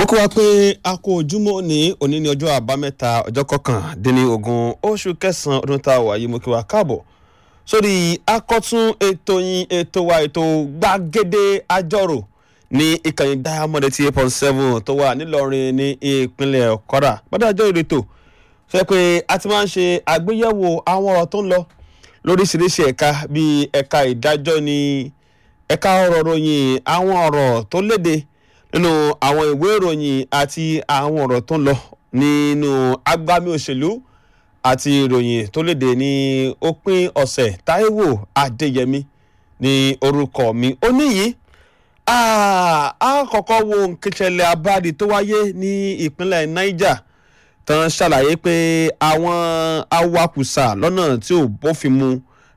mo kí wa pé a kó ojúmọ́ ní òní ní ọjọ́ àbámẹ́ta ọjọ́ kọkàndínlógún oṣù kẹsàn-án ọdún tá a wà yìí mo kí wa káàbọ̀ sórí akọ́tún ètò yín ètò wa ètò gbàgede àjọrò ní ìkànnì diamond eighty eight point seven tó wà nílọrin ní ìpínlẹ̀ kwara gbọ́dọ̀ ìrètò fẹ́ pé a ti máa ń ṣe àgbéyẹ̀wò àwọn ọ̀rọ̀ tó ń lọ lóríṣiríṣi ẹ̀ka bíi ẹ̀ka ìdájọ́ ní ẹ̀ka ọ̀rọ̀ ròyìn àwọn ọ̀rọ̀ tó léde nínú àwọn ìwé ìròyìn àti àwọn ọ̀rọ̀ tó ń lọ nínú agbami òṣèlú àti ìròyìn tó léde ní òpin ọ̀sẹ̀ Táíwò Adéyẹmí ní orúkọ mi ó níyì a kọ́kọ́ wo nkẹsẹ̀lẹ̀ abáàdì tó wáyé ní ìpínlẹ̀ Niger tán ṣàlàyé pé àwọn awakùsà lọ́nà tí ò bófin mu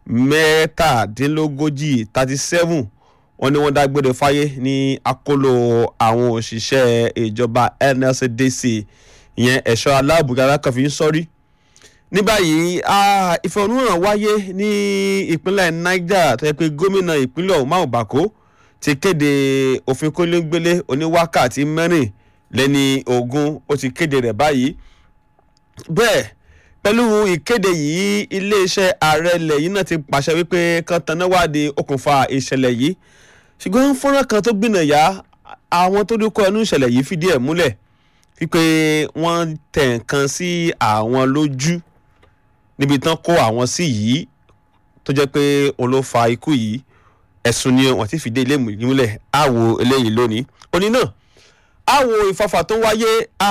mẹ́tàdínlógójì thirty seven wọ́n ní wọ́n dágbére fáyé ní akóló àwọn òṣìṣẹ́ ìjọba NLCDC ìyẹn ẹ̀ṣọ́ aláàbùgára kan fi ń sọ́rí. ní báyìí ìfẹ̀hónúhàn wáyé ní ìpínlẹ̀ Niger tó yẹ pé gómìnà ìpínlẹ̀ ọ̀hún Máò Bàkó ti kéde òfin kólégbélé oníwákàtí mẹ́rìnlẹ́ni ogún ó ti kéde rẹ̀ báyìí. bẹ́ẹ̀ pẹ̀lú ìkéde yìí iléeṣẹ́ ààrẹ ilẹ̀ yìí náà ti pàṣẹ wípé kan tanáwádìí okùnfà ìṣẹ̀lẹ̀ yìí ṣùgbọ́n fọ́nrán kan tó gbìnàyà àwọn tó dúkọ́ ẹnu ìṣẹ̀lẹ̀ yìí fìdí ẹ̀ múlẹ̀ wípé wọ́n tẹ̀ nǹkan sí àwọn lójú níbi tán kó àwọn sí yìí tó jẹ́ pé òun ló fa ikú yìí ẹ̀sùn ni wọ́n ti fìdí ilé múlẹ̀ àwo eléyìí lónìí òní náà àwo ìfàfà tó wáyé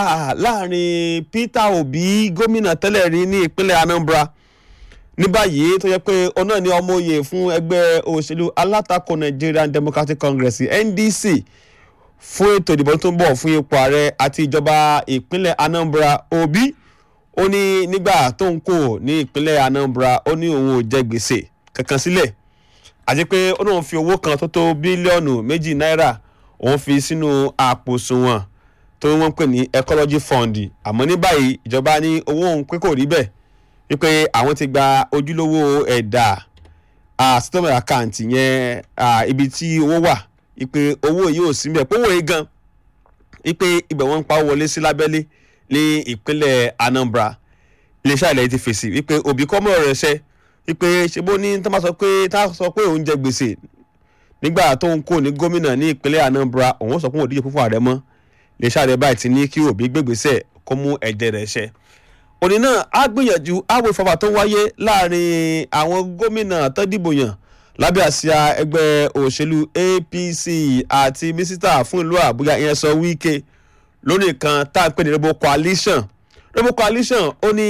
láàrin Peter Obi gómìnà tẹ́lẹ̀ rí ní ìpínlẹ̀ Anambra ní báyìí tó yẹ pé òun náà ni ọmọ oyè fún ẹgbẹ́ òṣèlú alátakò Nigerian Democratic Congress NDC fún ètò ìdìbò tó ń bọ̀ fún ipò ààrẹ àti ìjọba ìpínlẹ̀ Anambra Obi ó ní nígbà tó ń kó ní ìpínlẹ̀ Anambra ó ní òun ò jẹ gbèsè kankan sílẹ̀ àti pé ó náà fi owó kan tó tó bílíọ̀nù méjì náírà òun fi sínú àpò òṣùwọ̀n tó wọ́n pè ní ecology fund àmọ́ ní báyìí ìjọba ní owó òun pé kò rí bẹ́ẹ̀ wípé àwọn ti gba ojúlówó ẹ̀dà statement account yẹn ibi tí owó wà wípé owó yìí ò sí mbẹ̀ pé owó yìí gan wípé ibẹ̀ wọ́n ń pa wọlé sí lábẹ́lé ní ìpínlẹ̀ Anambra iléeṣẹ́ ilẹ̀ ti fèsì wípé òbí kọ́mọ̀ rẹ̀ ṣẹ́ wípé ṣe bó ní tá a sọ pé tá a sọ pé òun jẹ gbèsè nígbà tó ń kó ní gómìnà ní ìpínlẹ̀ Anambra òun sọ pé òun díje fúnfún ààrẹ mọ́ iléeṣẹ́ ààrẹ báyìí ti ní kí òbí gbégbèsè kó mú ẹ̀jẹ̀ rẹ̀ ṣẹ òní náà á gbìyànjú àwọ̀ ìfọwọ́ tó wáyé láàrin àwọn gómìnà tó dìbò yàn lábẹ́ àsíá ẹgbẹ́ òṣèlú APC àti mísítà fún ìlú Àbújá ìyẹn sọ Wike lónìí kan tá à ń pè ní Rainbow Coalition Rainbow Coalition ó ní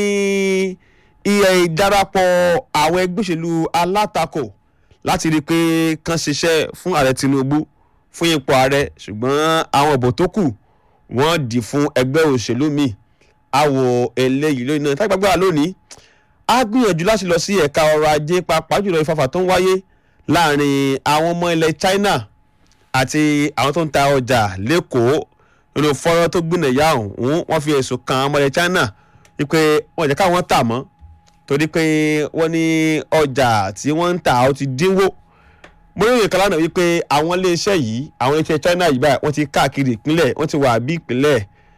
iye ìdarapọ̀ àwọn ẹgbẹ́ òṣèlú alátakò láti rí i pé kán ṣiṣẹ́ fún ààrẹ Tinubu fún ipò ààrẹ ṣùgbọ́n àwọn ìbò tó kù wọ́n dì fún ẹgbẹ́ òṣèlú míì àwọ̀ eléyìí lónìí náà tágbàgbà lónìí á gbìyànjú láti lọ sí ẹ̀ka ọrọ̀ ajé pàápàá jùlọ ìfàfà tó ń wáyé láàrin àwọn ọmọ ilẹ̀ China àti àwọn tó ń ta ọjà lẹ́kọ̀ọ́ nínú fọ́nrán tó gbìnàyà ọ̀hún wọ́n fi ẹ̀sùn kan ọmọ ilẹ̀ China wípé wọ́n jẹ́ káwọn tà mọ́ torí pé wọ́n ní ọjà tí wọ́n ń tà ó ti dínwó mo ní ìkàlà náà wípé àwọn iléeṣẹ́ yìí àwọn iléeṣẹ́ China yìí báyìí wọ́n ti káàkiri ìpínlẹ̀ wọ́n ti wà bí ìpínlẹ̀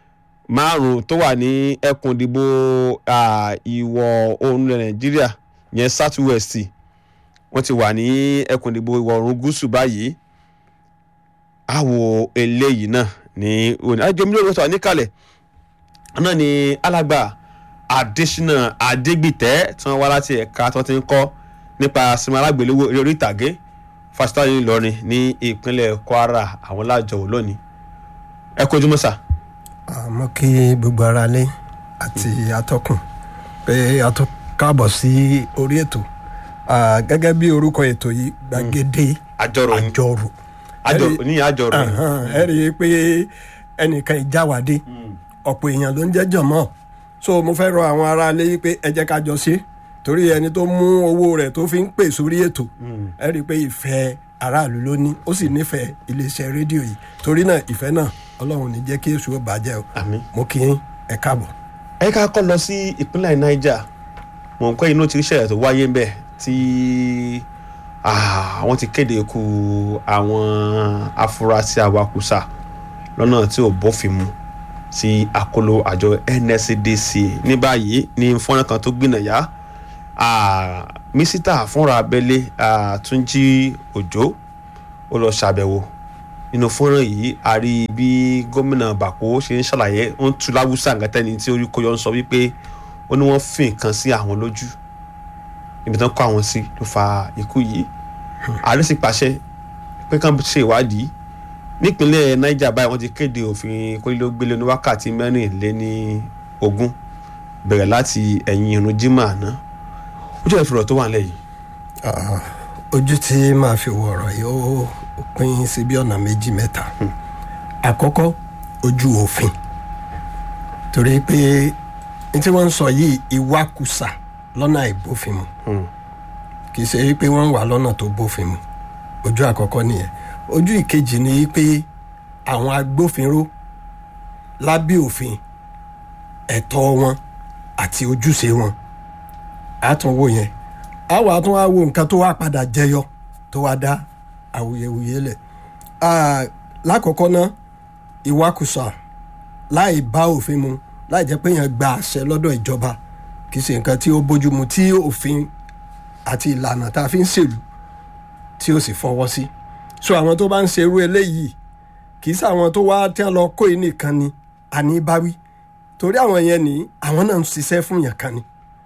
márùn tó wà ní ẹkùn ìdìbò ìwọ̀ oòrùn Nàìjíríà yẹn south west wọ́n ti wà ní ẹkùn ìdìbò ìwọ̀ oòrùn gúúsù báyìí àwọ̀ eléyìí náà ní òní àjọmí lórí ọ̀sán níkàlẹ̀ náà ní alàgbà Adésínà Adégbìtẹ́ tí wọ́n wá láti ẹ̀ka tí wọ́n ti ń kọ́ nípa sinimá alágbèléwò eré orí ìtàgé fásitì ayé Ìlọrin ní ìpínlẹ̀ Kwara àwọn lájọ wò lónìí ẹ kojú mọ́sà. àmọ́ kí gbogbo ara lé àti atọ́kùn pé atọ́ káàbọ̀ sí orí ètò gẹ́gẹ́ bí orúkọ ètò yìí gbàgede àjọrò àjọrò àjọrò ní àjọrò ẹ rí i pé ẹnìkan ìjáwádé ọ̀pọ̀ èèyàn ló ń jẹ́ jọ̀mọ́ so mo fẹ́ rọ àwọn ará ilé yìí pé ẹ jẹ́ ká jọ ṣe torí ẹni tó mú owó rẹ̀ tó fi ń pè sórí ètò ẹ rí i pé ìfẹ́ aráàlú ló ní ó sì nífẹ̀ẹ́ iléeṣẹ́ rédíò yìí torí náà ìfẹ́ náà ọlọ́run ní jẹ́ kí èṣù ó bàjẹ́ o àmín. mo kí yín ẹ káàbọ̀. ẹ ká kọ́ lọ sí ìpínlẹ̀ Niger mọ̀ nǹkan inú ti ṣẹlẹ̀ tó wáyé ń bẹ̀ tí àwọn ti kéde ikú àwọn afurasí awakùsà lọ́nà tí ò bófin mu sí àkóló àjọ NSCDC ní báyìí ní fọ́nrán kan tó gbìnàyà mísítà fúnra abẹ́lé Túnjí Òjó ó lọ ṣàbẹ̀wò nínú fọ́nrán yìí a rí bí gómìnà Bàkó ṣe ń ṣàlàyé ó ń tu láwùsà nǹkan tí orí kọyọ ń sọ wípé ó ní wọ́n fi nǹkan sí àwọn lójú ibi tán kó àwọn sí ló fa ikú yìí ààrẹ sì pàṣẹ pé kán ṣe ìwádìí nípínlẹ̀ Niger báyìí wọ́n ti kéde òfin kólélógbélé ní wákàtí mẹ́rìnléní ogún bẹ̀rẹ̀ láti ẹ̀yìn irun jimá àná ojú ìfìrọ̀ tó wà nílẹ̀ yìí. ojú tí màá fi wọ ọ̀rọ̀ yìí ó pín sí bí ọ̀nà méjì mẹ́ta àkọ́kọ́ ojú òfin torí pé ní tí wọ́n ń sọ yìí ìwakùsà lọ́nà àìbófin mu kì í ṣe pé wọ́n ń wà lọ́nà tó bófin mu ojú àkọ́kọ́ nìyẹn ojú ìkejì ni pé àwọn agbófinró lábẹ́ òfin ẹ̀tọ́ wọn àti ojúṣe wọn àtúnwò yẹn àwọn àtúnwò wo nǹkan tó wá padà jẹyọ tó wá dá awuyewuye lẹ̀ lákọ̀ọ́kọ́ náà ìwakùsà láì bá òfin mu láì jẹ́ pé yẹn gba àṣẹ lọ́dọ̀ ìjọba kì í ṣe nǹkan tí ó bójúmu tí òfin àti ìlànà tá a fi ń ṣèlú tí ó sì fọwọ́ sí so àwọn tó bá ń ṣerú eléyìí kì í ṣàwọn tó wá tí wọ́n lọ kó yìí nìkan ni àní báwí torí àwọn yẹn ní àwọn náà ń ṣiṣẹ́ fún yàn kan ni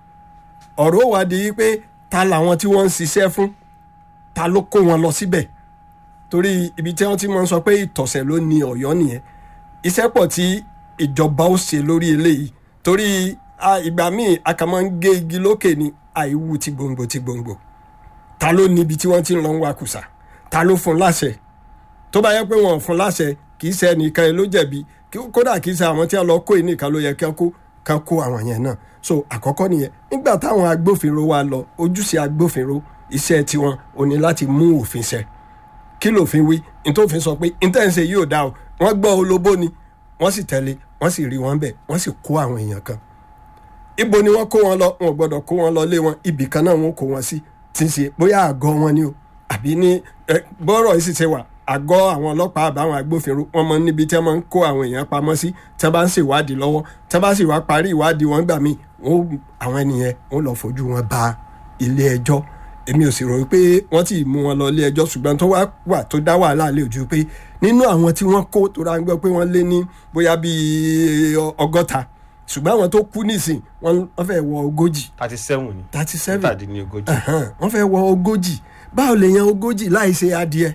ọ̀rọ̀ wá di pé ta làwọn tí wọ́n ń ṣiṣẹ́ fún ta ló kó wọn lọ síbẹ̀ torí ibi tí wọ́n ti máa ń sọ pé ìtọ̀sẹ̀ ló ní ọ̀yọ́ nìyẹn iṣẹ́ pọ̀ tí ìjọba ó ṣe lórí eléyìí torí ìgbà míì a kàn máa ń gé igi lókè ní àìwú ti gbòǹgbò ti gbòǹgbò ta ló níbi tí wọ́n ti ń lọ ń wakùsà ta ló fún láṣẹ tó bá yẹ pé wọn ò fún láṣẹ kì í ṣe ẹnìkan ló jẹ̀bi kódà kì í ṣe àwọn tí wọ́n lọ kó ìnìkan ló yẹ kí wọ́n kó kan kó àwọn yẹn náà so àkọ́kọ́ nìyẹn nígbà táwọn agbófinró wa lọ ojúṣe agbófinró iṣẹ́ tiwọn ò ní láti mú òfin ṣẹ kí lòfin wí nítòfin sọ pé intense yìí ò dá o wọ́n gbọ́ olóbó ni wọ́n sì tẹ̀lé wọ́n sì rí wọn bẹ̀ wọ́n sì kó àwọn èèyàn kan ibo ni wọ́n kó wọn lọ wọn ò gbọ́dọ̀ kó wọn lọ lé wọn ibì kan náà wọ́n kó wọn sí tí ń ṣe bóyá àgọ́ wọn ni o àbí ní bọ́rọ̀ yìí sì ṣe wà àgọ́ àwọn ọlọ́pàá àbáwọn agbófinró wọn mọ níbi tí wọ́n máa ń kó àwọn èèyàn pamọ́ sí tí wọ́n bá ń ṣèwádìí lọ́wọ́ tí wọ́n bá sì wá parí ìwádìí wọn gbà míì wọn àwọn ènìyàn wọn lọ fojú wọn ba ilé ẹjọ́ èmi ò sì rò pé wọ́n ti mú wọn lọ ilé ẹjọ́ ṣùgbọ́n tó wá wà tó dá wàhálà lé ojú pé nínú àwọn tí wọ́n kó tó ra ń gbọ́ pé wọ́n lé ní bóyá bíi ọgọ́ta ṣùgbọ́n àwọn tó kú nísìn wọ́n fẹ́ wọ ogójì. thirty seven ni thirty seven mẹ́tàdínlógójì. wọ́n fẹ́ wọ ogójì báwo lè yan ogójì láì ṣe adìẹ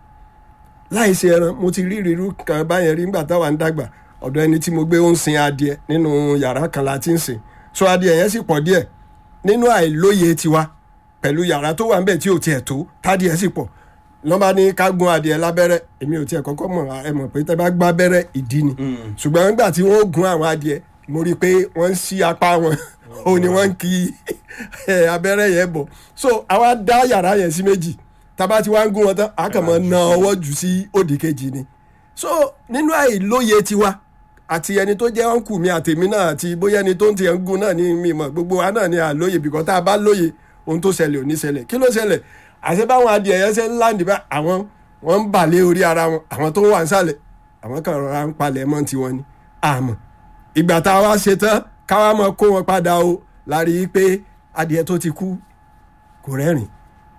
láì ṣe ẹran mo ti rí ìrírú kan báyẹn rí nígbà táwa ń dàgbà ọ̀dọ̀ ẹni tí mo gbé ó ń sin adìẹ nínú yàrá kan la ti ń sìn so adìẹ yẹn sì pọ̀ díẹ̀ nínú àìlóye tiwa pẹ̀lú yàrá tó wà níbẹ̀ tí ò tiẹ̀ tó tádìẹ sì pọ̀ lọ́ba ní ká gún adìẹ lábẹ́rẹ́ èmi ò tiẹ̀ kọ́kọ́ mọ̀ ẹ mọ̀ pé tẹ́ bá gbá abẹ́rẹ́ ìdí ni ṣùgbọ́n nígbà tí wọ́n gún àwọn adìẹ mo rí i pé wọ́n ń ṣí apá wọn ó ní wọ́n ń kí abẹ́rẹ́ yẹn bọ̀ so àwa dá yàrá yẹn sí méjì tába tí wọ́n ń gún wọn tán a kàn mọ́ na ọwọ́ jù sí òdì kejì ni so nínú àìlóye tiwa àti ẹni tó jẹ́ ọ̀nkù mi àtèmi náà àti bóyá ẹni tó ń tiẹ̀ ń gún náà ní mi mọ̀ gbogbo wa náà ní àlóye bìkọ́ tá a bá lóye ohun tó ṣẹlẹ̀ ò ní ṣẹlẹ̀ kí ló ṣẹlẹ̀ àṣẹ báwọn adìẹ yẹn ṣe ń láǹdì bá àwọn wọn ń bà lé orí ara wọn àwọn tó wà ń sàlẹ̀ àwọn kan rọra ń palẹ̀ mọ́ tiwọn ni àmọ́ ìgbà tá a wá ṣe tán káwá mọ kó wọn padà o la rí i pé adìẹ tó ti kú kò rẹ́rìn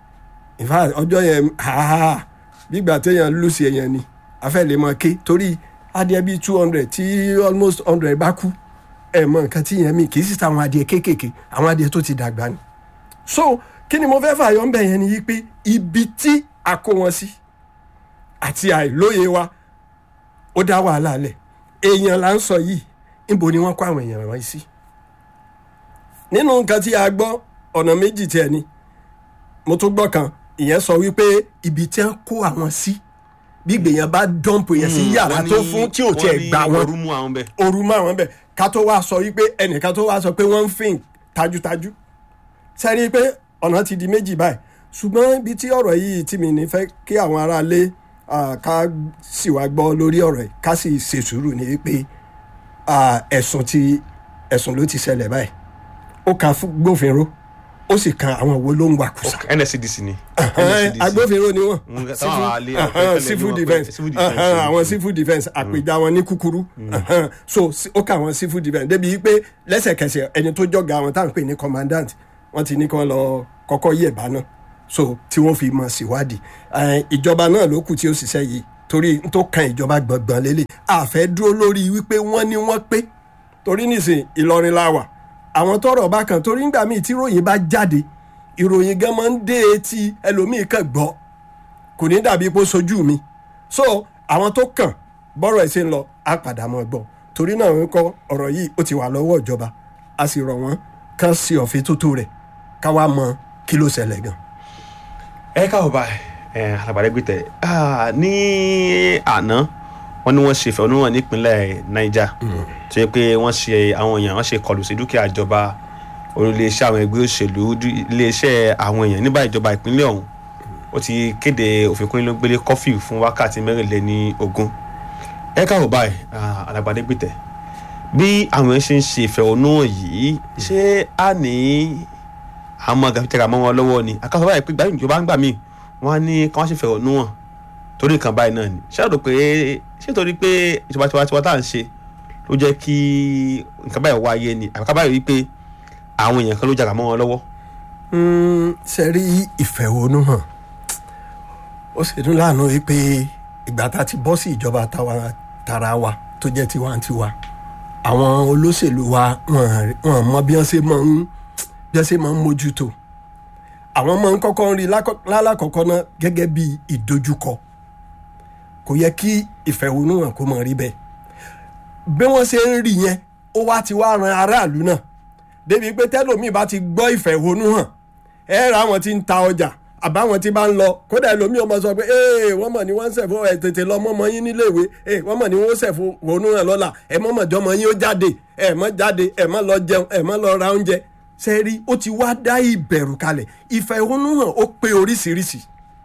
in fact ọjọ́ yẹn ha gbígbà téèyàn lùsì èèyàn ni afẹ́ lè mọ ké torí adìẹ bíi two hundred tí almost hundred bá kú ẹ mọ nǹkan tí yẹn mi kì í sì ta àwọn adìẹ kéékèèké àwọn adìẹ tó ti dàgbà ni so kí ni mo fẹ́ fààyàn ń bẹ̀ yẹn ni yí pé ibi tí a kó wọn sí àti àìlóye wa ó dá wàhálà lẹ̀ èèyàn là ń sọ yìí níbo ni wọ́n kó àwọn èèyàn wọ̀nyí sí nínú nǹkan tí a gbọ́ ọ̀nà méjì tiẹ̀ ni mo tún gbọ́ kan ìyẹn sọ wípé ibi tí wọ́n kó àwọn sí bí gbèyàn bá dọ́ǹpù yẹn sí yàrá tó fún tí ò tiẹ̀ gbà wọ́n orú mú àwọn bẹ́ẹ̀. ooru mọ́ àwọn bẹ́ẹ̀ ká tó wá sọ wípé ẹnìkan tó wá sọ pé wọ́n ń fìn tajútajú sẹ́rí pé ọ̀nà ti di méjì báyìí ṣùgbọ́n ibi tí ọ̀rọ̀ yìí tí mi ní fẹ́ kí àwọn aráalé ká sì wá gbọ́ lórí ọ̀rọ̀ yìí ká sì ṣe sùúrù ní wípé ẹ̀sùn ti ẹ̀sùn ló ti ṣẹlẹ̀ báyìí ó ka gbófinró ó sì kan àwọn wo ló ń wakùsà nscdc ni Ẹhẹ́n, NSCDC. agbófinró ni wọn Mm, táwọn Civil- alẹ́ ẹhẹ́n, àpẹẹrẹ civil ni wọ́n pè- defence civil defence, ẹhẹ́n, mm. àwọn civil defence àpèjà wọn ní kúkúrú ẹhẹ́n, so si- ó kà wọn civil defence débi pé lẹ́sẹ̀kẹsẹ̀ ẹni tó jọ̀gá wọn táwọn pè ní commandant wọ́n ti ní kí wọ́n lọ kọ́kọ́ yẹ̀ bá náà so tí wọ́n fi mọ̀ síwádìí Ẹhẹ́n, ìjọba náà ló kù tí ó ṣiṣẹ́ yìí torí n tó kan ìjọba gbọ̀ngbọ̀n lélẹ̀ àfẹ́ dúró lórí wípé wọ́n ní wọ́n pé torí nísìn Ìlọrin la wà àwọn tọ́rọ̀ bá kan torí ńgbà míì tí ìròyìn bá jáde ìròyìn gan máa ń dé etí ẹlòmíì kan gbọ́ kò ní dàbí pé ó sojú mi so àwọn tó kàn bọ́rọ̀ ẹ̀ ṣe ń lọ á padà mọ́ gbọ́ torí náà ń kọ́ ọ̀rọ̀ yìí ó ti wà lọ́wọ́ ìjọba a sì rọ̀ wọ́n kán sí ọ̀fin tótó rẹ̀ ká wá mọ kí ló ṣẹlẹ̀ gan. ẹ káwọ báyìí ẹ alábàárẹ gbé tẹ Ah, ní àná wọn ní wọn ṣe ìfẹ̀hónúhàn nípínlẹ̀ Niger tó yẹ pé wọn ṣe àwọn èèyàn wọn ṣe kọlù sí dúkìá ìjọba olùléeṣẹ́ àwọn ẹgbẹ́ òṣèlú dú- iléeṣẹ́ àwọn èèyàn nígbà ìjọba ìpínlẹ̀ ọ̀hún ó ti kéde òfin kónílógbélé kọfíù fún wákàtí mẹ́rìnléní ogún ẹ káwọ báyìí ah, alábàárẹ gbé tẹ bí àwọn èèyàn ṣe ń ṣe ìfẹ̀hónúhàn yìí ṣé a ní àmọ́ gàfitẹ́ra mọ́ wọn lọ́wọ́ ni àkàtà báyìí pé gbàgbé ìjọba ń gbà mí wọ́n á ní kí wọ́n ṣe fẹ̀hónú hàn torí nǹkan báyìí náà ni ṣé àdó pé ṣé torí pé ìjọba tiwa tiwa tá à ń ṣe ló jẹ́ kí nǹkan báyìí wáyé ni àbíká báyìí rí pé àwọn èèyàn kan ló jàrà mọ́ wọn lọ́wọ́. ṣe rí ìfẹ̀hónúhàn ó sì dún láàánú wípé ìgbà tá a ti bọ́ sí ìjọba táwa tara wa tó jẹ́ tiwantiwa àwọn olóṣèlú wa wọn wọn mọ bí wọ́n ṣe máa ń bí wọ́n ṣe máa ń mójútó àwọn máa ń kọ́kọ́ rí lákọ- lálákọ̀ọ́kọ́ náà gẹ́gẹ́ bí ìdojúkọ kò yẹ kí ìfẹ̀hónúhàn kó máa rí bẹ́ẹ̀ bí wọ́n ṣe ń rí yẹn ó wá ti wá ran aráàlú náà débi pé tẹ́lòmíì bá ti gbọ́ ìfẹ̀hónúhàn ẹ ra àwọn tí ń ta ọjà àbáwọn tí bá ń lọ kódà ẹlòmíì ọmọ sọ pé ee wọ́n mọ̀ ní wọ́n ń ṣẹ̀fọ́ ẹ̀ tètè lọ mọ́mọ́ yín níléèwé ee wọ́n mọ̀ ní wọ́n ṣẹ̀fọ́ wọnú rẹ̀ lọ́la ẹ̀ mọ́ mọ̀jọ́mọ́ yín ó jáde ẹ̀ mọ́ jáde ẹ̀ mọ́ lọ jẹun ẹ̀ mọ́ lọ ra oúnjẹ sẹ́rí ó ti wá dá ìbẹ̀rù kalẹ̀ ìfẹ̀hónúhàn ó pé oríṣiríṣi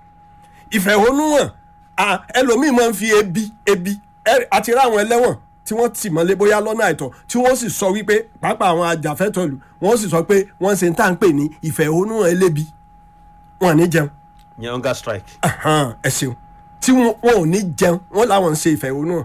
ìfẹ̀hónúhàn à, ẹlòmíì máa ń fi ebi ebi ẹ- àti ráwọn ẹlẹ́wọ̀n tí wọ́n tì mọ́lé bóyá lọ́nà àìtọ́ tí wọ́n sì sọ wípé pàápàá àwọn ajàfẹ́tọ̀lù wọ́n sì sọ pé wọ́n ṣe ń tà ń pè ní ìfẹ̀hónúhàn elébi wọn ò ní jẹun ìyẹn hunger strike. Ahan, ẹ ṣeun tí wọn wọn ò ní jẹun wọn làwọn ń ṣe ìfẹ̀hónúhàn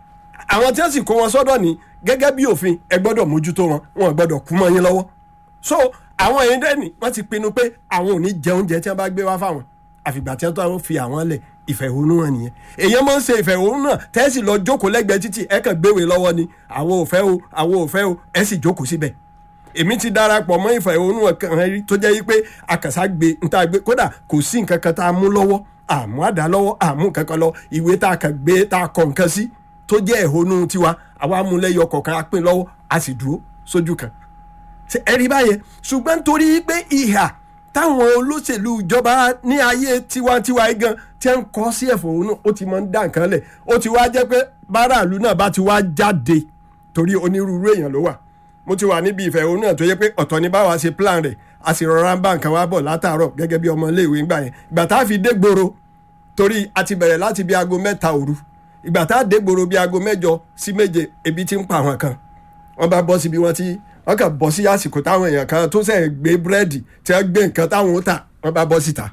àwọn tí wọ́n sì kó wọn sọ́dọ̀ ní gẹ́gẹ́ bí òfin ẹ gbọ́dọ̀ mójútó wọn wọn ò gbọ́dọ̀ kú mọ́ yín lọ́wọ́ so àwọn èèyàn dẹ́ni wọ́n ti pinnu pé àwọn ò ní jẹ oúnjẹ tí wọ́n bá gbé wá fáwọn àfìgbà tí wọ́n tó àwọn fi àwọn lẹ̀ ìfẹ̀hónúhàn nìyẹn èèyàn máa ń ṣe ìfẹ̀hónúhàn tẹ́sí lọ jókòó lẹ́gbẹ̀ẹ́ títì ẹ kàn gbéwèé lọ́wọ́ ni àwọn ò fẹ́ o àwọn ò fẹ́ o ẹ sì jókòó síbẹ̀ èmi ti darapọ̀ mọ́ ìfẹ̀hónúhàn kan rí tó jẹ́ wípé akàṣà gbé níta gbé kódà kò sí nǹkan kan tá a mú lọ́wọ́ àmú àdá lọ́wọ́ àmú nǹkan kan lọ ìwé tá a kàn gbé tá a kọ nǹkan sí tó jẹ́ ẹ̀hónú tiwa àwa múlẹ́yọ kọ̀ọ̀kan a pín lọ́wọ́ a sì dúró sójú kan ṣe ẹ rí báyẹn ṣùgbọ́n nítorí pé ìhà táwọn olóṣèlú ìjọba ní ayé tiwantiwa yìí gan tí ń kọ́ sí ẹ̀fọ́nù ó ti máa ń dá nǹkan lẹ̀ ó ti wá jẹ́ pé báràlú náà bá ti wá jáde torí onírúurú èèyàn ló wà mo ti wà níbi ìfẹ̀hónú náà tó yẹ pé ọ̀tọ̀ ni báwa ṣe plan rẹ̀ a sì rọra ń bá nǹkan wá bọ̀ látàárọ̀ gẹ́gẹ́ bí ọmọ iléèwé ńgbà yẹn ìgbà tá a fi dé gbòòrò torí a ti bẹ̀rẹ̀ láti bí aago mẹ́ta òru ìgbà tá a dé gbòòrò bí aago mẹ́jọ sí méje ebi ti ń pa àwọn kan wọ́n bá bọ́ síbi wọ́n ti wọ́n kàn bọ́ sí àsìkò táwọn èèyàn kan tó sẹ̀ gbé búrẹ́dì tí wọ́n gbé nǹkan táwọn ó tà wọ́n bá bọ́ síta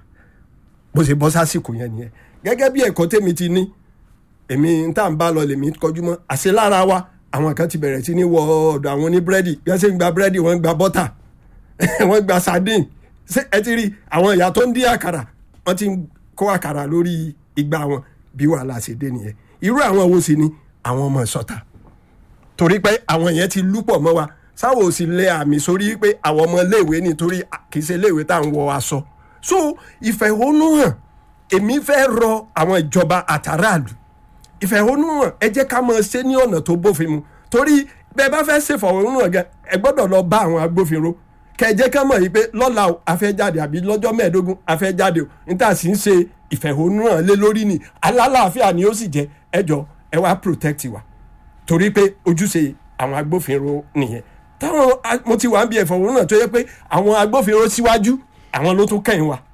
bó ṣe bọ́ sásìkò yẹn nìyẹn gẹ́gẹ́ bí ẹ̀kọ́ tèmi ti ní èmi ń tà ń bá lọ lèmi kọjú mọ́ àṣẹ lára wa àwọn kan ti bẹ̀rẹ̀ sí ní wọ ọ̀dọ̀ àwọn oní búrẹ́dì bí wọ́n ṣe ń gba búrẹ́dì wọ́n ń gba bọ́tà wọ́n gba sardine ṣé ẹ ti rí àwọn ìyá tó ń dín àkàrà wọ́n ti ń kó àkàrà lórí igbá wọn bí wàhálà ṣe dé nìyẹn irú àwọn wo sì ni àwọn ọmọ ìsọta torí pé àwọn yẹn ti lúpọ̀ mọ́ wa sáwọ́ ò sì lẹ àmì sórí pé àwọn ọmọ iléèwé nítorí kì í ṣe iléèwé tá à ń wọ aṣọ so ìfẹ̀hónúhàn èmi fẹ́ rọ àwọn ìjọba àtàràlù ìfẹ̀hónúhàn ẹ jẹ́ ká máa ṣe ní ọ̀nà tó bófin mu torí bẹ́ẹ̀ bá fẹ́ ṣe ìfẹ̀hónúhàn gan ẹ gbọ́dọ̀ lọ bá àwọn agbófinró kẹ jẹ́ ká mọ̀ yìí pé lọ́la o a fẹ́ jáde àbí lọ́jọ́ mẹ́ẹ̀ẹ́dógún a fẹ́ jáde o níta sì ń ṣe ìfẹ̀hónúhàn lé lórí ni alálàáfíà ni ó sì jẹ́ ẹ jọ ẹ wá protect wa torí pé ojúṣe àwọn agbófinró nìyẹn táwọn mo ti wà ń bí ìfẹ̀hónúhàn tó yẹ pé àwọn agbófinró síwájú àwọn ló tún kẹ́yìn wa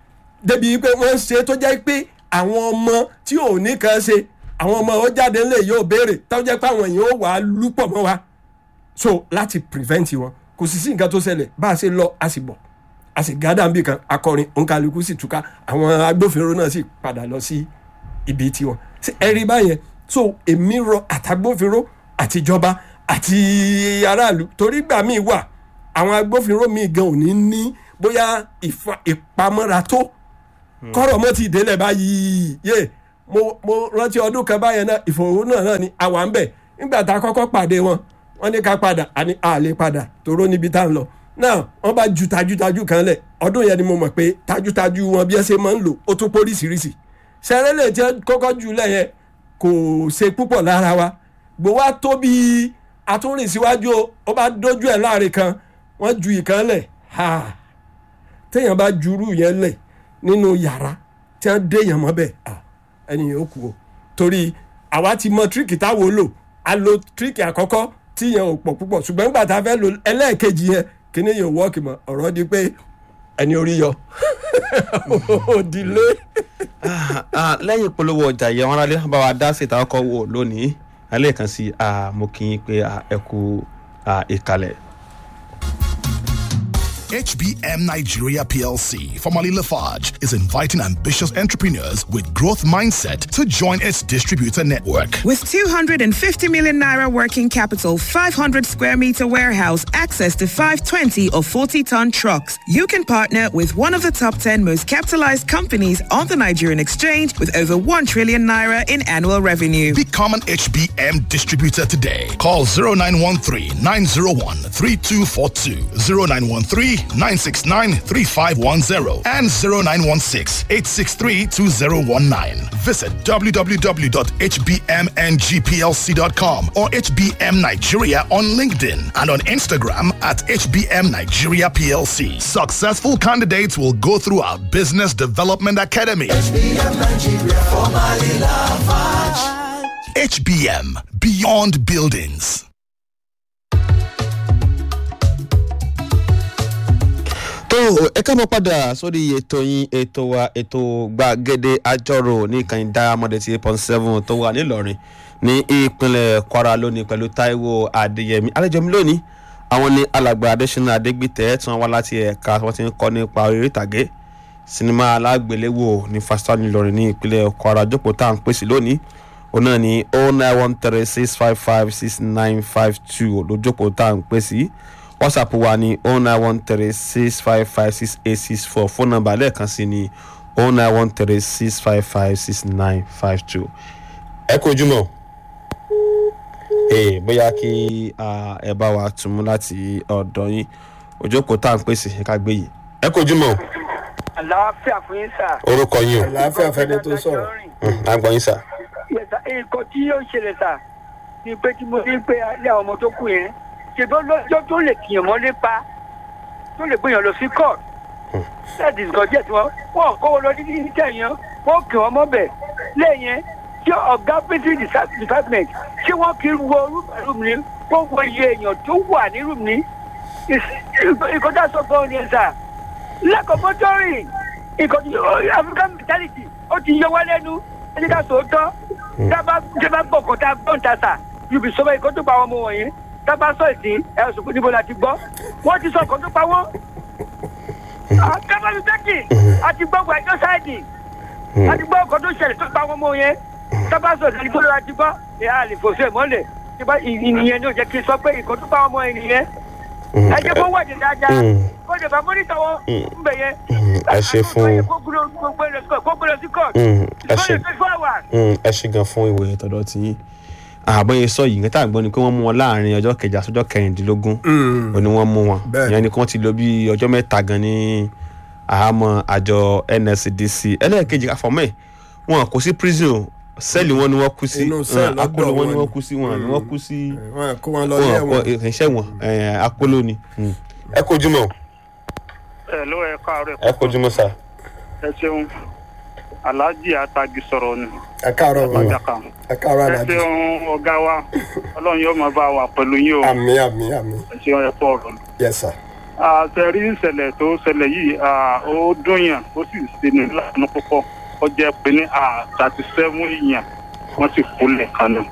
débi pé wọ́n ń ṣe tó jẹ́ pé àwọn ọmọ tí ò ní kan ṣe àwọn ọmọ ó jáde ńlẹ̀ yóò béèrè tó jẹ́ pé àwọn èèyàn ó wà á lúpọ̀ mọ́ wa so láti prevent wọn kò sì sí nǹkan tó ṣẹlẹ̀ bá a ṣe lọ a sì bọ̀ a sì gádà níbì kan akọrin òǹkàlùkù sì túká àwọn agbófinró náà sì padà lọ sí ibi tiwọn Ṣé ẹ rí báyẹn so èmi rọ àtàgbófinró àtijọba àti aráàlú torí gbà míì wà àwọn agbófinró míì gan ò ní ní bóyá ìfa- ìpamọ́ra tó kọ́rọ̀ mọ́ ti délẹ̀ báyìí yé mo mo rántí ọdún kan báyẹn náà ìfòòró náà ni àwa ń bẹ̀ nígbà tá a kọ́kọ́ pàdé wọn wọ́n ní ká padà a ní a lè padà tòró níbi tá à ń lọ náà wọ́n bá ju tajútajú kan lẹ̀ ọdún yẹn ni mo mọ̀ pé tajútajú wọn bí ẹ ṣe máa ń lò ó tún póríṣiríṣi sẹ́rẹ́lẹ̀ tí wọ́n kọ́kọ́ jù lẹ̀ yẹn kò ṣe púpọ̀ lára wa gbowó á tó bí atúnrìn síwájú o ó bá dójú ẹ̀ láàrin kan wọ́n ju ìkan lẹ̀ ha téèyàn bá jurú yẹn lẹ̀ nínú yàrá tí wọ́n dé yàn mọ́ bẹ́ẹ̀ ah, ẹni yẹn ó kú o torí àwa ti mọ tíríkì táwo lò a lo tíríkì àkọ́kọ́ tí yẹn ò pọ̀ púpọ̀ ṣùgbọ́n nígbà tá a fẹ́ lo ẹlẹ́ẹ̀kejì yẹn kíní yẹn ò wọ́ọ̀kì mọ́ ọ̀rọ̀ di pé ẹni orí yọ òdìlé. Ah, ah, lẹ́yìn ìpolówó ọjà yẹn wọn aráalé bá wa dá sí ìta ọkọ̀ wò lónìí alẹ́ kan sí ah, mo kí yín pé ah, ẹ kú ah, ìkàlẹ̀. HBM Nigeria PLC, formerly Lafarge, is inviting ambitious entrepreneurs with growth mindset to join its distributor network. With 250 million naira working capital, 500 square meter warehouse, access to 520 or 40 ton trucks, you can partner with one of the top 10 most capitalized companies on the Nigerian exchange with over 1 trillion naira in annual revenue. Become an HBM distributor today. Call 0913 901 3242, 0913 969 3510, and 0916 863 2019. Visit www.hbmngplc.com or HBM Nigeria on LinkedIn and on Instagram at HBM Nigeria PLC. Successful candidates will go through our Business Development Academy. HBM Beyond Buildings. tó ẹ ká mọ padà sórí ètò yín ètò wa ètò gbàgede àjọrò ní ìkànnì diamond eighty eight point seven tó wà nílọrin ní ìpínlẹ̀ kwara lónìí pẹ̀lú taiwo adéyẹmí àlejòmí lónìí àwọn ní alàgbà adésínà adégbìtẹ́ tí wọ́n wá láti ẹ̀ka tí wọ́n ti ń kọ́ nípa orí ìtàgé sinimá alágbéléwò ní fásitì nílọrin ní ìpínlẹ̀ kwara jókòó tá à ń pèsè lónìí òun náà ní oh nine one three six five five six nine five two lójókòó tá à ń pèsè whatsapp wa ní oh nine one three six five five six eight six four phone number lẹ́ẹ̀kan sí ní oh nine one three six five five six nine five two. ẹ kú ojúmọ́ ee bóyá kí ah, ẹ bá wa tún mú láti ọ̀dọ̀ yín òjókòó tá à ń pèsè ká gbé yìí. ẹ kú ojúmọ́ àlàáfíà fún yín sà. orúkọ yín àlàáfíà fẹ́ni tó sọ̀rọ̀. o àgbọ̀n yín sà. Yes, sir. nǹkan tí yóò ṣẹlẹ̀ sà ni pé tí mo rí pé alẹ́ àwọn ọmọ tó kù yẹn ṣèbó lọ́jọ́ tó lè tìyàn mọ́lé pa tó lè gbìyàn lọ sí court láti nǹkan jẹ́ tí wọ́n wọ́n kówó lọ títí ní tẹ̀yàn wọ́n kì wọ́n mọ́bẹ̀ lẹ́yìn tí ọ̀gá pínpín department ṣé wọ́n kì í wo rúùmù ní wọ́n wo iye èèyàn tó wà ní rúùmù ní ìkọjá sọ gan ni ẹ̀ sà lẹ́kọ̀ọ́ mọ́tọ́rì nǹkan tí african mentality ó ti yọ wá lẹ́nu ẹni ká sòótọ́ tábà tábà gbọ́ kó tá a gbọ́ ń ta sà yùbí sọ́wọ́ ìkó tó pa àwọn ọmọ wọ̀nyí tábà sọ ìsín ẹ̀ sùn níbo la ti gbọ́ wọ́n ti sọ ìkó tó pa wọ́n. tábà mi tẹ́kì àti gbọ́ wọ ẹjọ́ sáìdì àti gbọ́ ìkó tó ṣẹlẹ̀ tó pa àwọn ọmọ yẹn tábà sọ ìsín níbo la ti gbọ́ ẹ̀ á lè fòṣù ẹ̀ mọ́lẹ̀ ìyẹn ní ò jẹ́ kí n sọ pé ìkó tó pa àwọn ọmọ yẹn nìyẹn ẹ jẹ́ kó wọ́ọ̀dì dáadáa kó lè bá mọ́nítọ̀ wọn ń bẹ̀ yẹn. ẹ ṣe fún kó gbé lọ sí court ẹ ṣe twenty four hours. ẹ ṣe gan fún ìwé tọ̀dọ̀ tí yín àbọ̀yẹ sọ yìí nǹkan tá à ń gbọ́ ni pé wọ́n mú wọn láàrin ọjọ́ kẹjà sọ́jọ́ kẹrìndínlógún ò ní wọ́n mú wọn Bẹ́ẹ̀. ìyẹn ni kí wọ́n ti lò bí ọjọ́ mẹ́ta gan ní àhámọ́ àjọ nscdc ẹlẹ́ẹ̀kejì àfọ̀mọ́ ẹ̀ wọn kò sí prison sẹ́ẹ̀lì wọn ni wọ́n kú sí Inú sẹ́ẹ̀lì akóló lọ́dọ̀ wọn ni wọn wọ́n kú sí wọn ni wọ́n kú sí wọn kó wọn lọ wọn ilé kọ wọn. ìrìnsẹ̀ wọn akóló ni. ẹ kojú mọ́ ẹ ló ẹ káàárọ̀ ẹ kojú mọ́ sá. ẹ ṣeun alhaji atagi sọ̀rọ̀ ni ẹ káàárọ̀ bàbá ọjàkà ẹ káàárọ̀ ẹ alájí. ṣeun ọ̀gá wa ọlọ́run yóò máa bá wa pẹ̀lú yín o àmì àmì àmì ẹ ṣeun ẹ pọ̀ ọ̀rọ̀ yes sir. àtẹ̀rí ìṣẹ̀lẹ̀ tó ṣẹlẹ̀ yìí ah, ó dùn yàn ó sì ṣe ní láàánú púpọ̀ ó jẹ́ pé ní thirty seven èèyàn wọ́n sì kú lẹ́ẹ̀kan náà.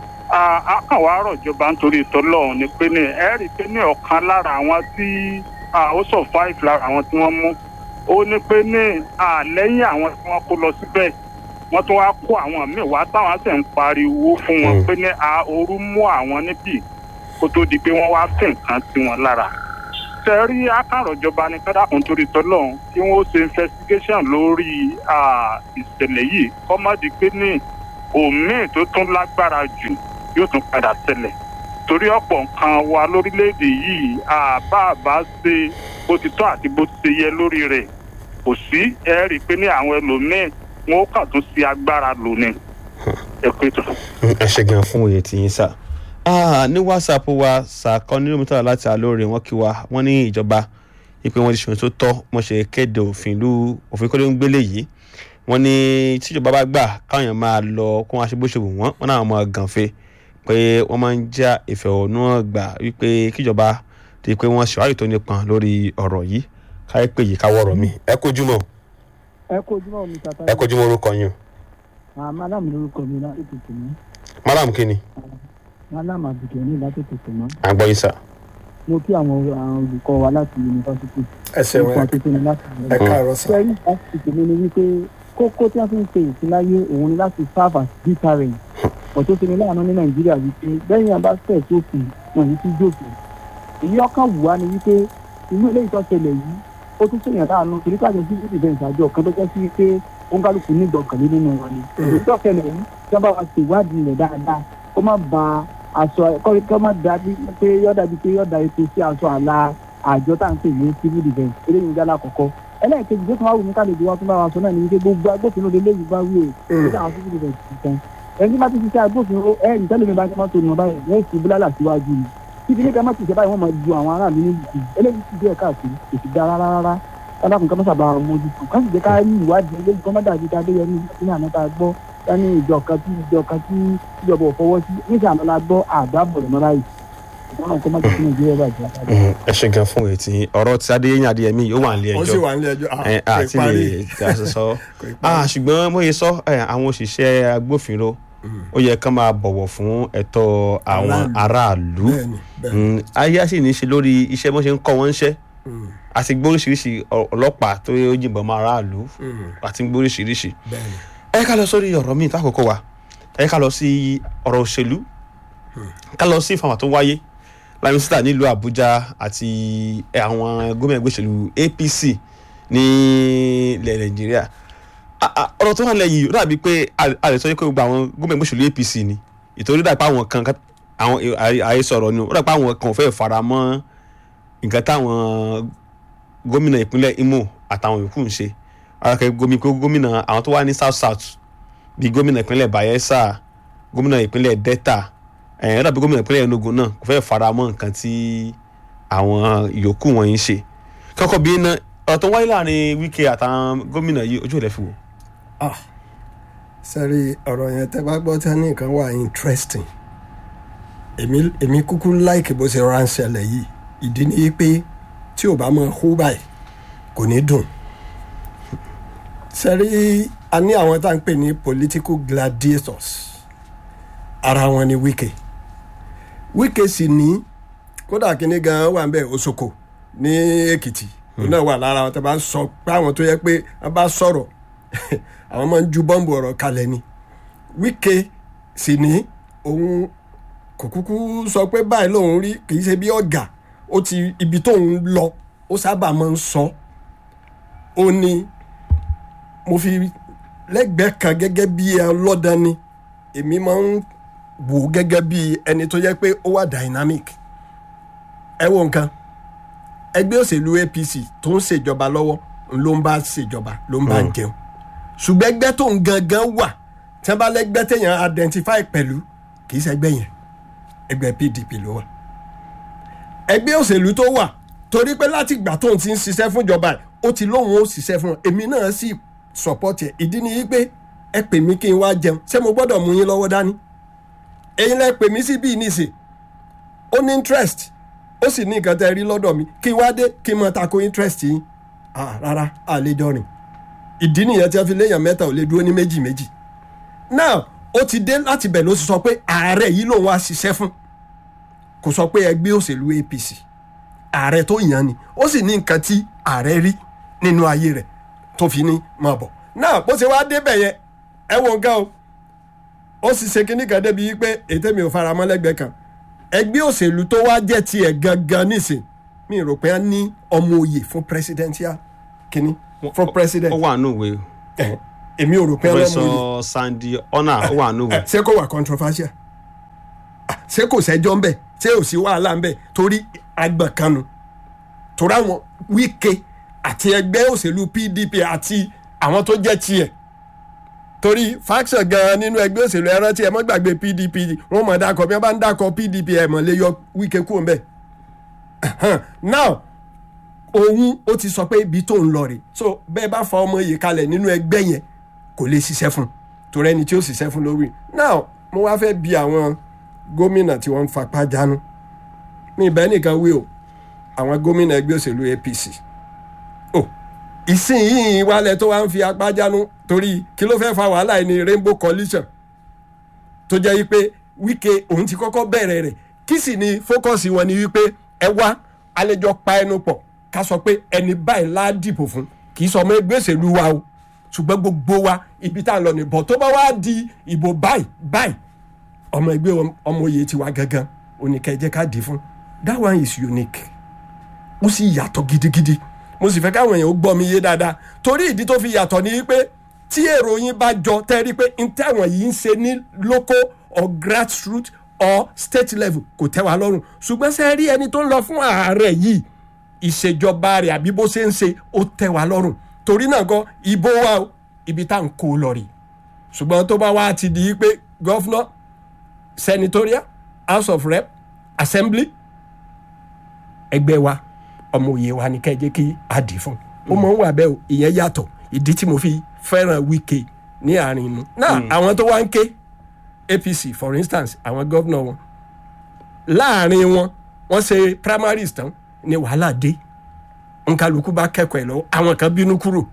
a kàn wá rọ̀ ìjọba nítorí ìtọ́lọ́run ni pé ní ẹ rí i pé ní ọ̀kan lára àwọn tí ah, ó survive lára àwọn tí wọ́n mú ó ní pé ní àlẹ́yìn àwọn tí wọ́n kó lọ síbẹ̀ wọ́n tún wá kó àwọn míì wá táwọn sì ń pariwo fún wọn Mm. pé ní a ooru mú àwọn níbí kó tó di pé wọ́n wá fi nǹkan sí wọn lára tẹ́rí akárọ̀jọba ní kádàkùn torí tọ́lọ́hún kí wọ́n ṣe investigation lórí ah, ìṣẹ̀lẹ̀ yìí kọ́ má di pé ní òmíì tó tún lágbára jù yóò tún padà ṣẹlẹ̀ torí ọ̀pọ̀ nǹkan wa lórílẹ̀‐èdè yìí àbá àbá ṣe bó ti tọ́ àti bó ti ṣe yẹ lórí rẹ̀ kò sí ẹ rí i pé ní àwọn ẹlòmíì wọn ó kàn tún ṣe agbára lò ní ẹ pé tó. ẹ ṣe gan fún òye tí yín sà Ah, ní whatsapp wa sàkọ nínú mítà láti alóore wọn kí wa wọn ní ìjọba ìpè wọn ti ṣòwò tó tọ́ wọn ṣe kéde òfin ìlú òfin kọ́lé ń gbélé yìí wọn ní tíjọba bá gbà káwọn èèyàn máa lọ kó wọn ṣe bó ṣe wù wọn wọn náà máa gànfe pé wọn máa ń já ìfẹ̀hónúhàn gbà wípé kíjọba ti pé wọn ṣèwádìí tó nípọn lórí ọ̀rọ̀ yìí káyé pé yìí káwọ́rọ̀ mi ẹ kojú mọ́ ẹ kó ojúmọ́ mi tata ẹ kojú mọ́ orúkọ yín o àmọ́ aláàmì lórúkọ mi láti tètè mọ́ madam kini aláàmì àbùkẹ́ ní láti tètè mọ́ à ń gbọ́ yín sà mo kí àwọn àwọn olùkọ́ wa láti yunifásitì ẹ ṣeun nípa ẹ tuntun ní láti ẹ káàárọ̀ sà. sẹ́yìn láti tèmi ni wípé kókó tí wọ́n fi ń pe ìsìláyé òun ni láti serve as deterrent ọ̀tún ti ní láàánú ní nàìjíríà wípé bẹ́ẹ̀ yẹn bá tẹ̀ sófin wọn yìí ti jófin èyí ọkàn wù wá ni wípé inú ilé ìtọ́sẹ̀lẹ̀ yìí ó tún ṣèyàn láàánú torí káàdé sí ìdìbẹ̀ǹsì àjọ kan tó jẹ́ sí pé ó ń kálukú ní ìgbọ̀kànlé nínú wọn ni èyí tọ́sẹ̀lẹ̀ yìí tí wọ́n bá wa ṣèwádìí rẹ̀ dáadáa kó má ba aṣọ kọ́ kọ́ má dàbí pé yọ̀dà bíi pé yọ̀dà epo sí aṣọ àlà àjọ tá à ń pè ní civil defence eléyìí ń jálá àkọ́kọ́ ẹlẹ́ẹ̀kejì tó tún wá wù mí kálejò wa tún bá wa sọ náà ní wípé gbogbo agbófinró lè léyìí bá wí o nígbà àwọn civil defence ti tán ẹni tí bá ti ṣiṣẹ́ agbófinró ẹ ìtẹ́lẹ̀ mi bá ti mọ́tò nù báyìí wọ́n sì búlálà síwájú ni títí ní kẹ́mọ́ ti ṣe báyìí wọ́n máa ju àwọn aráàlú ní ìlú eléyìí ti díẹ̀ káàkiri kò sì dá rárá rárá kálákùn kan sábà mójútó ká sì jẹ́ ká rí ìwádìí eléyìí kọ́ má dàbí ká dé yẹn ní àná tá a gbọ́ ká ní ìjọ kan tí ìjọ kan tí ìjọba ò fọwọ́ sí níṣẹ́ àná la gbọ́ àgbábọ̀ lọ́mọ báyìí ìtọ́nà kọ́ má jẹ́ kí nàìjíríà bàjẹ́ àtàdé. ẹ ṣe gan fún òye tí ọ̀rọ̀ tí adéyẹyìn adéyẹmí yóò wà nílé ó ẹjọ́ sì wà nílé ẹjọ́ ah, ẹ kò àti parí. lè tí a ṣe sọ Kò ì parí. Ah, ṣùgbọ́n mo yẹ sọ ẹ, àwọn òṣìṣẹ́ agbófinró ó yẹ kán máa bọ̀wọ̀ fún ẹ̀tọ́ àwọn aráàlú bẹ́ẹ̀ni bẹ́ẹ̀ni Mm, ayé á sì ní í ṣe lórí iṣẹ́ bó ṣe ń kọ́ wọn ń ṣẹ́ àti gbóríṣiríṣi ọ- ọlọ́pàá tó yìnbọn mọ́ aráàlú àti gbóríṣiríṣi bẹ́ẹ̀ni ẹ ká lọ sórí ọ̀rọ̀ míì tákòókò wa ẹ ká lọ sí ọ̀rọ̀ òṣèlú ká lọ sí ìfàmà tó wáyé lámísítà nílùú àbújá àti àwọn gómìnà ẹgbẹ́ òṣèlú apc ní ilẹ̀ nàìjíríà A- a- ọ̀rọ̀ tó wà lẹ́yìn ó dàbí pé a- a lè sọ pé gbogbo àwọn gómìnà ẹgbẹ́ òṣèlú apc ni ìtorí dàpọ̀ àwọn kan ká- àwọn àhesọ̀rọ̀ ni ó dàpọ̀ àwọn kan ò fẹ́ fara mọ́ nǹkan táwọn gómìnà ìpínlẹ̀ imo àtàwọn yòókù ń ṣe akẹ́kẹ́ gómi kó gómìnà àwọn tó wà ní south south bíi gómìnà ìpínlẹ̀ bayelsa gómìnà ìpínlẹ̀ delta ẹ̀yìn dàbí gómìnà ìpínlẹ̀ enugu náà kò fẹ́ fara mọ́ nǹkan tí àwọn yòókù wọn ń ṣe kọ́kọ́ bí iná ọ̀rọ̀ tó wáyé láàrin wíkẹ́ àtàwọn gómìnà yìí ojú ò lẹ́ fi wò. ah sẹ́rí ọ̀rọ̀ yẹn tẹ́ bá gbọ́ tẹ́ ní nǹkan wà interesting èmi èmi kúkú láìkì bó ṣe ránṣẹ́lẹ̀ yìí ìdí ni pé tí ò bá mọ hú báyìí kò ní dùn sẹ́rí a ní àwọn tá à ń pè ní political gladiators ara wọn ni wíkẹ́ wíkẹ́ sì ní kódà kínní gan wà ń bẹ̀ òṣòkò ní èkìtì òun náà wà lára wọn tẹ́ bá sọ pé àwọn tó yẹ pé wọ́n bá sọ̀rọ̀ àwọn máa ń ju bọ́ǹbù ọ̀rọ̀ kalẹ̀ ni wíkẹ́ sì ní òun kò kúkú sọ pé báyìí lòun rí kì í ṣe bí ọ̀gá ó ti ibi tóun lọ ó sábà máa ń sọ ó ní mo fi lẹ́gbẹ̀ẹ́ kan gẹ́gẹ́ bí ọlọ́dàn ni èmi máa ń wò ó gẹ́gẹ́ bí ẹni tó yẹ pé ó wà dynamic ẹ wo nǹkan ẹgbẹ́ òṣèlú apc tó ń ṣèjọba lọ́wọ́ ló ń bá ṣèjọba ló ń bá jẹun ṣùgbọ́n ẹgbẹ́ tó ń gangan wà tí wọ́n bá lẹ́gbẹ́ téèyàn identify pẹ̀lú kì í ṣẹgbẹ́ yẹn ẹgbẹ́ pdp ló wà ẹgbẹ́ òṣèlú tó wà torí pé láti ìgbà tóun ti ń ṣiṣẹ́ fún ìjọba ẹ̀ ó ti lóun ó ṣiṣẹ́ fún ọ èmi náà sì support ẹ̀ ìdí ni yí pé ẹ pè mí kí n wá jẹun ṣé mo gbọ́dọ̀ mú yín lọ́wọ́ dání ẹ̀yin lẹ pè mí sí bíi níṣe ó ní interest ó sì ní nǹkan tẹ́ rí lọ́dọ̀ mi kí n wá dé kí n mọ tako interest yín ah rárá àlejò rìn ìdí nìyẹn tí wọ́n fi léèyàn mẹ́ta ò lè dúró ní méjì méjì now ó ti dé láti bẹ̀ ló sì sọ pé ààrẹ yìí lòun wá ṣiṣẹ́ fún kò sọ pé ẹgbẹ́ òṣèlú apc ààrẹ tó yàn ni ó sì ní nǹkan tí ààrẹ rí nínú ayé rẹ̀ tó fi ní máa bọ̀ náà bó ṣe wá débẹ̀ yẹn ẹ wo nǹkan o ó sì ṣe kinní kan débi wípé ètè mi ò fara mọ́ lẹ́gbẹ̀ẹ́ kan ẹgbẹ́ òṣèlú tó wá jẹ́ tiẹ̀ gangan nísìn mi rò pé a ní ọmọ òye fún presidential kinní fún president ó wà nù ìwé Ẹ̀hẹ̀. èmi ò rò pé ọlọ́mọ òye professor sandy ona ó wà nù ìwé. ṣé kò wà controversial Ah, ṣé kò sẹ́jọ́ ńbẹ̀ ṣé ò sí wàhálà ńbẹ̀ torí agbọ̀nkanu torí àwọn wíkẹ́ àti ẹgbẹ́ òṣèlú pdp àti àwọn tó jẹ́ tiẹ̀ torí faction gan nínú ẹgbẹ́ òṣèlú ẹ rántí ẹ mọ́ gbàgbé pdp wọ́n mọ̀ dákọ̀ bí wọ́n bá ń dákọ̀ pdp ẹ̀ mọ̀ lè yọ wíkẹ́ kúrò ńbẹ̀ now òun ó ti sọ pé ibi tó ń lọ rè so bẹ́ẹ̀ bá fa ọmọ yìí kalẹ̀ nínú ẹgbẹ́ yẹn kò lè ṣiṣẹ́ fún un torí ẹni tí ó ṣiṣẹ́ fún lórí now mo wá fẹ́ bi àwọn gómìnà tí wọ́n ń fapá jánu mi ìbẹ́ nìkan wí o àwọn gómìnà ẹgbẹ́ òṣèlú apc o ìsinyìí wálẹ̀ tó wá ń fi apá jánu torí kí ló fẹ́ fa wàhálà yìí ní rainbow coalition tó jẹ́ wípé wíkẹ́ òun ti kọ́kọ́ bẹ̀rẹ̀ rẹ̀ kí sì ni fókọ̀sì wọn ni wípé ẹ wá àlejò pa ẹnu pọ̀ ká sọ pé ẹni báyìí lá dìbò fún kì í sọ ọmọ ẹgbẹ́ òṣèlú wa o ṣùgbọ́n gbogbo wa ibi tá à ń lọ nìbọ̀ tó bá wá di ìbò báyìí báyìí ọmọ ẹgbẹ́ wọn- ọmọ oyè tiwa gangan oníkẹ́jẹ́ ká dì í fún that one is unique ó sì yàtọ̀ gidigidi mo sì fẹ́ káwọn èèyàn ó gbọ́ mi yé dáadáa torí ìdí tó fi yàtọ̀ ni wípé tí èrò yín bá jọ tẹ́rí pé n táwọn yìí ń ṣe ní local or grassroots or state level kò tẹ́ wa lọ́rùn ṣùgbọ́n ṣe rí ẹni tó ń lọ fún ààrẹ yìí ìṣèjọba rẹ̀ àbí bó ṣe ń ṣe ó tẹ́ wa lọ́rùn torí náà gan ìbò wa o, ibi tá à ń kó o lọ rè ṣùgbọ́n tó bá wá ti di pé gọ́fúnà senatorial house of rep assembly ẹgbẹ́ wa ọmọ òye wa ni kẹ́ ẹ jẹ́ kí a dì í fún ó mọ̀ ń wà bẹ́ẹ̀ o ìyẹn yàtọ̀ ìdí tí mo fi fẹ́ràn wíkẹ́ ní àárín inú náà àwọn tó wá ń ké apc for instance àwọn gómìnà wọn láàrin wọn wọ́n ṣe primaries tán ni wàhálà dé nkálukú bá kẹ́kọ̀ọ́ ẹ̀ lọ́wọ́ àwọn kan bínú kúrò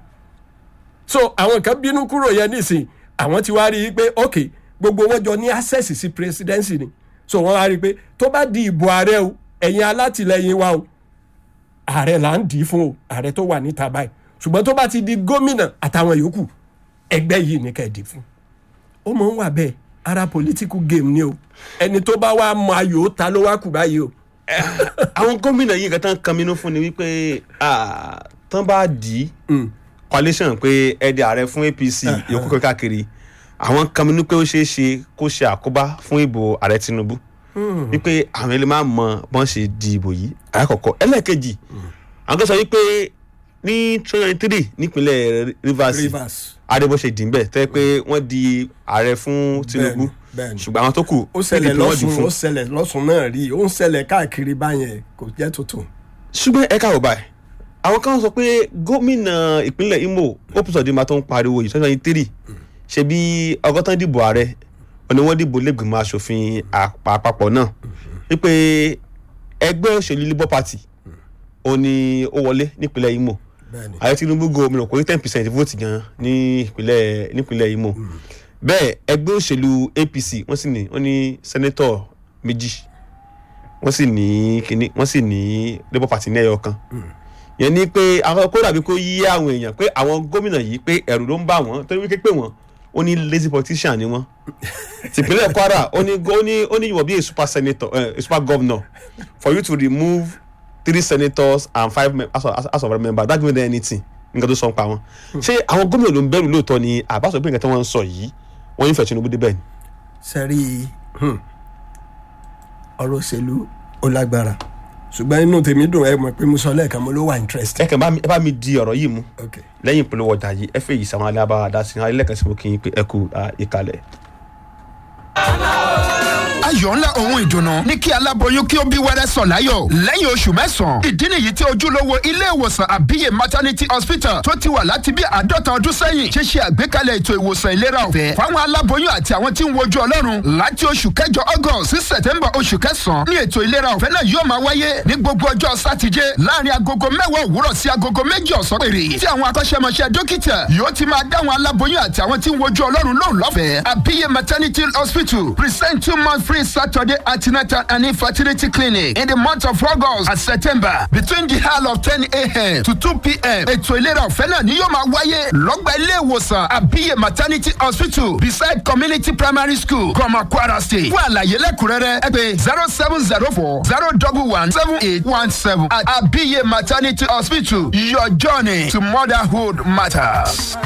so àwọn kan bínú kúrò yẹn nísìn àwọn ti wá rí i pé ok gbogbo wọn jọ ní access sí presidency ni so wọn wá rí i pé tó bá di ìbò ààrẹ o ẹ̀yin alátìlẹyìn wa o ààrẹ là ń dì í fún o ààrẹ tó wà níta báyìí ṣùgbọ́n tó bá ti di gómìnà àtàwọn yòókù ẹgbẹ́ yìí ní kẹ́ẹ̀dì fún ó mọ̀ ń wà bẹ́ẹ̀ ara political game ni o ẹni tó bá wá mọ ayò ta ló wá kù báyìí o. àwọn gómìnà yìí nǹkan tán kan mínú fún ni wípé ah, tán bá dì í coalition pé ẹdí ààrẹ fún apc yòókù kó káàkiri àwọn kan mínú pé ó ṣeé ṣe kó ṣe àkóbá fún ìbò ààrẹ tinubu wípé àwọn ilé máa mọ bọ́n ṣe di ìbò yìí àkọ́kọ́ ẹlẹ́ẹ̀kejì àwọn kan sọ wípé ní twenty twenty three nípínlẹ̀ rivers rivers adébóṣe dì ń bẹ̀ tẹ́ pé wọ́n di ààrẹ fún tinubu bẹ́ẹ̀ni. ṣùgbọ́n àwọn tó kù ó ṣẹlẹ̀ PDP wọ́n dì lọ́sùn fún. ó ṣẹlẹ̀ lọ́sùn náà rí ó ń ṣẹlẹ̀ káàkiri báyẹn kò jẹ́ tuntun. ṣùgbọ́n ẹ káwọ́ báyìí àwọn kan sọ pé gómìnà ìpínlẹ̀ imo opusodima tó ń pariwo yìí twenty three ṣe bí ọgọ́tàn dìbò ààrẹ wọn ni wọ́n dìbò lẹ́gbìmọ̀ asòfin àpá- àpapọ̀ náà wípé ẹgbẹ́ òṣèlú labour party òun ni ó wọlé nípínlẹ̀ imo bẹ́ẹ̀ni ààrẹ tinubu gómìnà kò ní ten percent vote gan ní ìpínlẹ̀ nípínlẹ̀ imo bẹ́ẹ̀ ẹgbẹ́ òṣèlú apc wọ́n sì ní wọ́n ní sẹ́nẹ́tọ̀ méjì wọ́n sì ní kíní wọ́n sì ní labour party ní ẹyọ kan yẹn ni pé àwọn kó dàbí kó yí àwọn èèyàn pé àwọn gómìnà yìí pé ẹ̀rù ló ń bà wọ́n torí wípé pé wọ́n ó ní lazy politician ni wọ́n tìpínlẹ̀ kwara ó ní ó ní ó ní you will be a super senator uh, a super governor for you to remove three senators and five mem- house of house of members that don't mean anything nǹkan tó sọ ń pa wọn. ṣé àwọn gómìnà ló ń bẹ̀rù lóòótọ́ ni àbáṣọ pé nǹkan tí wọ́n ń sọ yìí wọ́n ń fẹ́ tinubu débẹ̀ ni. sẹ́rí hmm, ọ̀rọ̀ òṣèlú ó lágbára ṣùgbọ́n inú tèmi dùn ẹ mọ̀ pé mo sọ lẹ́ẹ̀kan mo ló wà ẹ interested. kàn bá mi ẹ bá mi di ọ̀rọ̀ yìí mú okay. lẹ́yìn ìpolówó ọjà yìí ẹ fẹ́ yìí sàwọn alábàá dá sí i alẹ́ kan sí mo kì í pé ẹ kú ah, ìkàlẹ̀. ayọ̀ ńlá ohun ìdùnnú ní kí aláboyún kí ó bí wẹ́rẹ́ sọ̀ láyọ̀ lẹ́yìn oṣù mẹ́sàn-án. ìdí nìyí tí ojúlówó ilé ìwòsàn àbíyè maternity hospital tó ti wà láti bí àádọ́ta ọdún sẹ́yìn ṣe ṣe àgbékalẹ̀ ètò ìwòsàn ìlera ọ̀fẹ́ fáwọn aláboyún àti àwọn tí ń wojú ọlọ́run láti oṣù kẹjọ august sí september oṣù kẹsàn-án ní ètò ìlera ọ̀fẹ́ náà yóò máa wáyé ní gbogbo ọjọ́ sátidé láàrin agogo mẹ́wàá òwúrọ̀ sí agogo méjì ọ̀sán péré tí àwọn akọ́ṣẹ́mọṣẹ́ dókítà yóò ti máa dáwọn aláboyún àti àwọn tí ń wojú ọlọ́run lóhùn lọ́fẹ̀ẹ́ àbíyè maternity hospital present two month free free Saturday antenatal and infertility clinic in the month of August and September between the hour of ten a.m. to two p.m. ètò ìlera ọ̀fẹ́ náà ni yóò máa wáyé lọ́gbà ilé ìwòsàn àbíyè maternity hospital beside community primary school gọmọ kwara state fún àlàyé lẹ́kùnrẹ́rẹ́ ẹ pé zero seven zero four zero double one seven eight one seven at àbíyè maternity hospital your journey to motherhood matters.